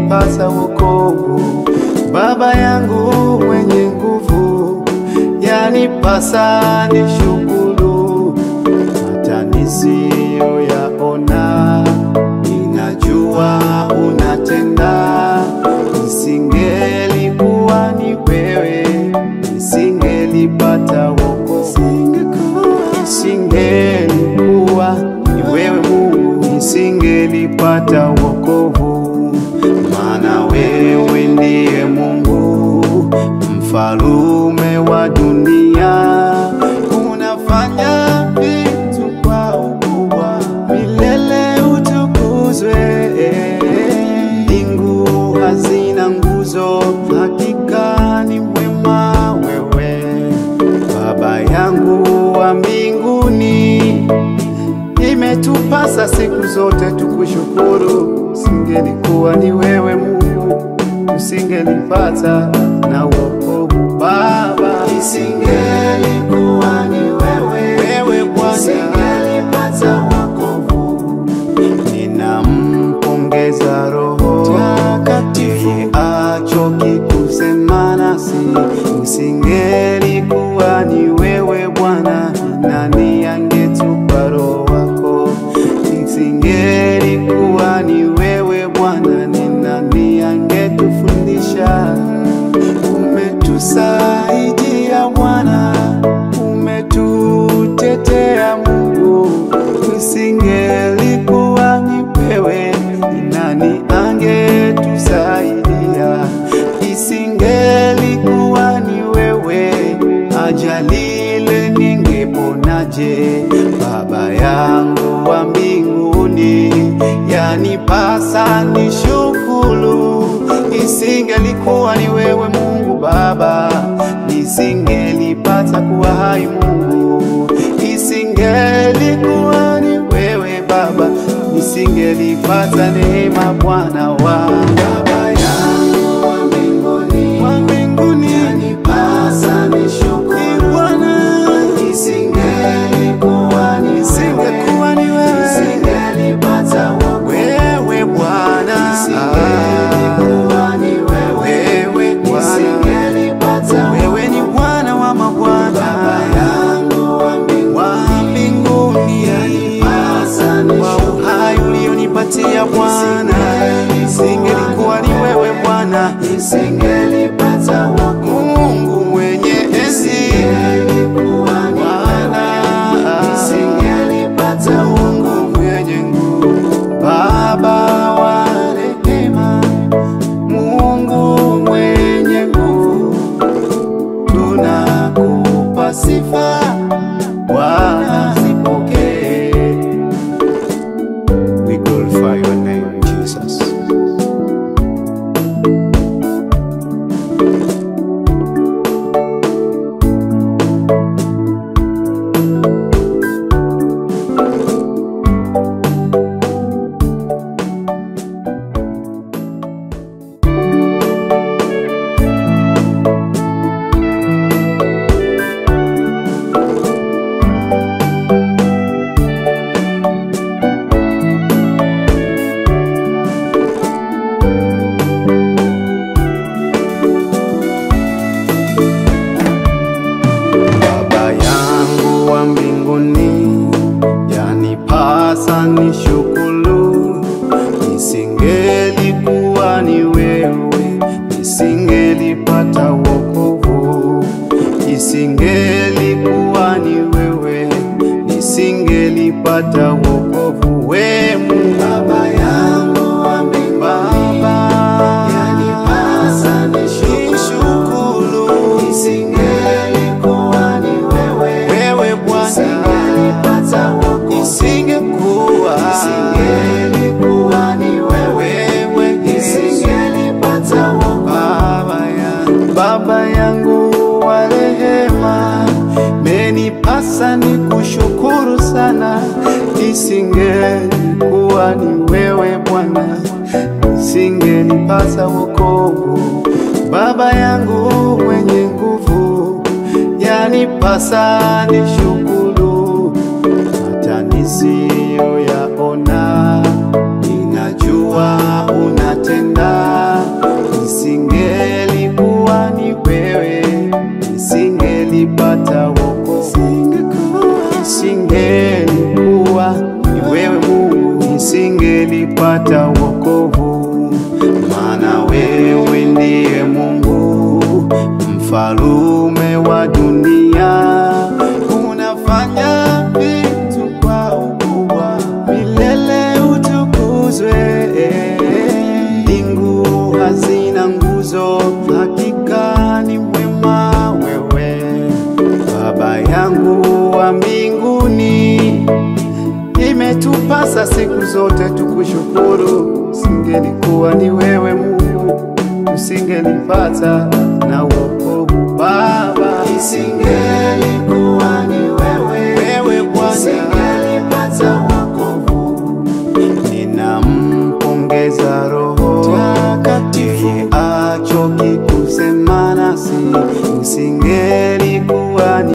isingelipasa wokovu. Baba yangu mwenye nguvu, yanipasa nishukuru hata nisiyoyaona, ninajua unatenda. Isingelikuwa ni wewe, nisingelipata wokovu. Isingelikuwa ni wewe Mungu, nisingelipata wokovu, maana wewe ndiye Mungu mfalume wa dunia, unafanya vitu kwa ukubwa, milele utukuzwe. Mbingu hazina nguzo, hakika ni mwema wewe, Baba yangu wa mbinguni. Imetupasa siku zote tukushukuru, singelikuwa ni wewe Mungu, tusingelipata na wokovu Baba, Isingelikuwa ni wewe, wewe Bwana isingelipata wokovu. ninampongeza Roho Takatifu achoki kusema nasi, usingelikuwa ni wewe Bwana, nani angetupa Roho wako? Isingelikuwa ni wewe Bwana, ni nani angetufundisha? Umetusaidia Bwana, umetutetea Mungu, isingelikuwa ni wewe, ni nani angetusaidia? Isingelikuwa ni wewe, ajali ile ningeponaje? Baba yangu wa mbinguni, yanipasa nishukuru. Isingelikuwa ni wewe Mungu Baba, nisingelipata kuwa hai Mungu. Isingelikuwa ni wewe Baba, nisingelipata neema Bwana wangu Baba yangu wa mbinguni, wa mbinguni. yanipasa nishukuru. Bwana, Isingelikuwa ni wewe, isingekuwa ni wewe, isingelipata wokovu. wewe Bwana, Isingelikuwa ni wewe, wewe Bwana, isingelipata wewe ni Bwana wa mabwana, Baba yangu wa mbinguni, wa mbinguni, yanipasa wa nishukuru. uhai ulionipatia Bwana, isingelikuwa ni wewe Bwana, Isingelipata wokovu. Mungu mwenye enzi, Isingelikuwa ni Bwana, isingelipata wokovu. Mungu mwenye nguvu, Baba wa rehema, Mungu mwenye nguvu, tunakupa sifa Bwana, zipokee. We glorify your name, Jesus. Baba yangu wa mbinguni, yanipasa nishukuru. Isingelikuwa ni wewe, nisingelipata wokovu. Isingelikuwa ni wewe, nisingelipata wokovu. We Mungu Baba yangu wa mbinguni, Baba, yanipasa nishukuru. Isingelikuwa ni wewe, wewe Bwana, isingelipata wokovu. isingekuwa Isingelikuwa ni wewe, wewe isingelipata wokovu. Baba ya Baba yangu wa rehema, menipasa ni kushukuru sana. Isingelikuwa ni wewe Bwana, isingelipasa wokovu. Baba yangu mwenye nguvu, yanipasa nishukuru hata nisiyoyaona, ninajua unatenda nisingelipata na wokovu Baba.